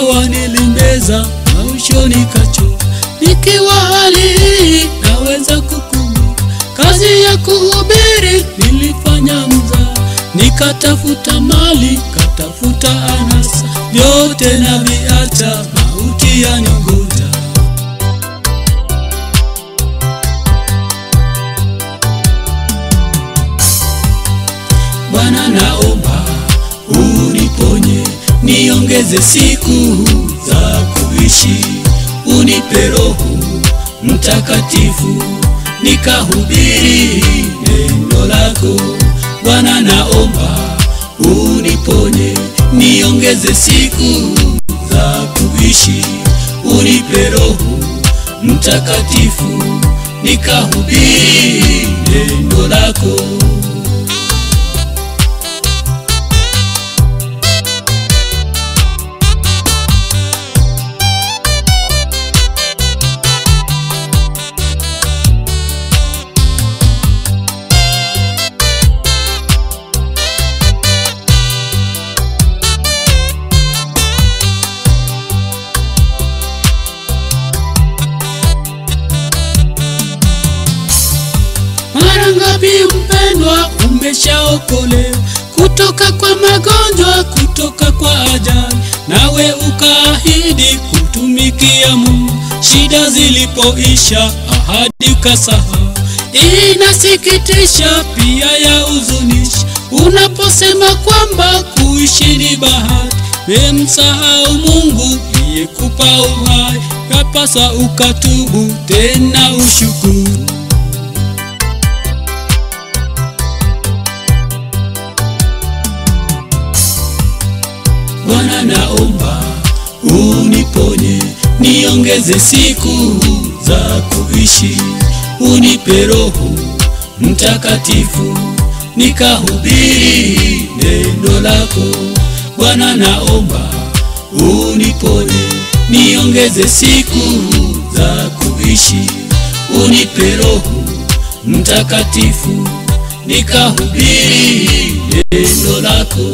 dawa nilimeza, mwisho nikachoka. Nikiwa hali hii naweza kukumbuka kazi ya kuhubiri nilifanya mzaa, nikatafuta mali, katafuta anasa, vyote na viacha, mauti yaniongoja. Bwana, naomba uniponye, niongeze siku za kuishi, unipe Roho Mtakatifu nikahubiri neno lako. Bwana, naomba uniponye, niongeze siku za kuishi, unipe Roho Mtakatifu nikahubiri neno lako. Mara ngapi mpendwa, umeshaokolewa kutoka kwa magonjwa, kutoka kwa ajali, nawe ukaahidi kumtumikia Mungu. Shida zilipoisha, ahadi ukasahau. Inasikitisha pia ya huzunisha, unaposema kwamba kuishi ni bahati, wemsahau Mungu aliyekupa uhai. Yapasa ukatubu tena ushukuru. Bwana, naomba uniponye, niongeze siku za kuishi, unipe Roho Mtakatifu nikahubiri neno lako. Bwana, naomba uniponye, niongeze siku za kuishi, unipe Roho Mtakatifu nikahubiri neno lako.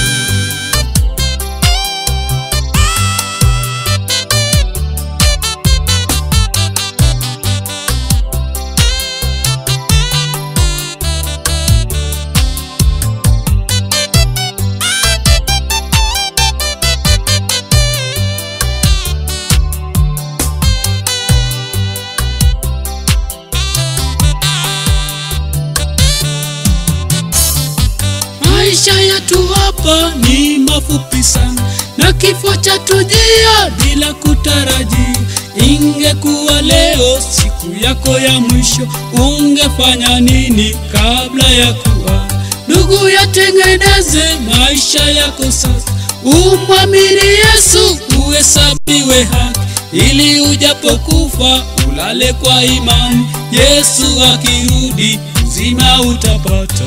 Maisha yetu hapa ni mafupi sana, na kifo cha tujia bila kutarajia. Ingekuwa leo siku yako ya mwisho, ungefanya nini kabla ya kuwa? Ndugu, yatengeneze maisha yako sasa, umwamini Yesu uhesabiwe haki, ili ujapokufa ulale kwa imani. Yesu akirudi uzima utapata.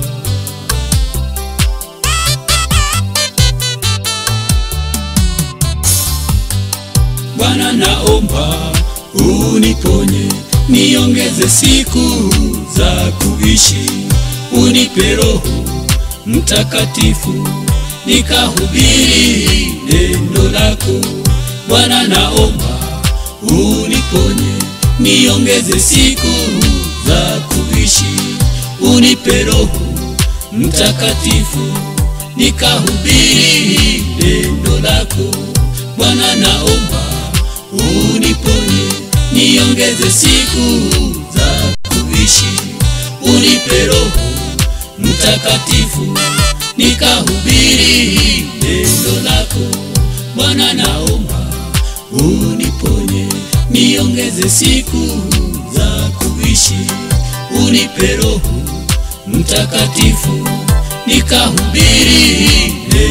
Bwana, naomba uniponye, niongeze siku za kuishi, unipe Roho Mtakatifu nikahubiri neno lako. Bwana, naomba uniponye, niongeze siku za kuishi, unipe Roho Mtakatifu nikahubiri neno lako. Bwana, naomba uniponye, niongeze siku za kuishi, unipe Roho Mtakatifu nikahubiri neno lako. Bwana, naomba uniponye, niongeze siku za kuishi, unipe Roho Mtakatifu nikahubiri neno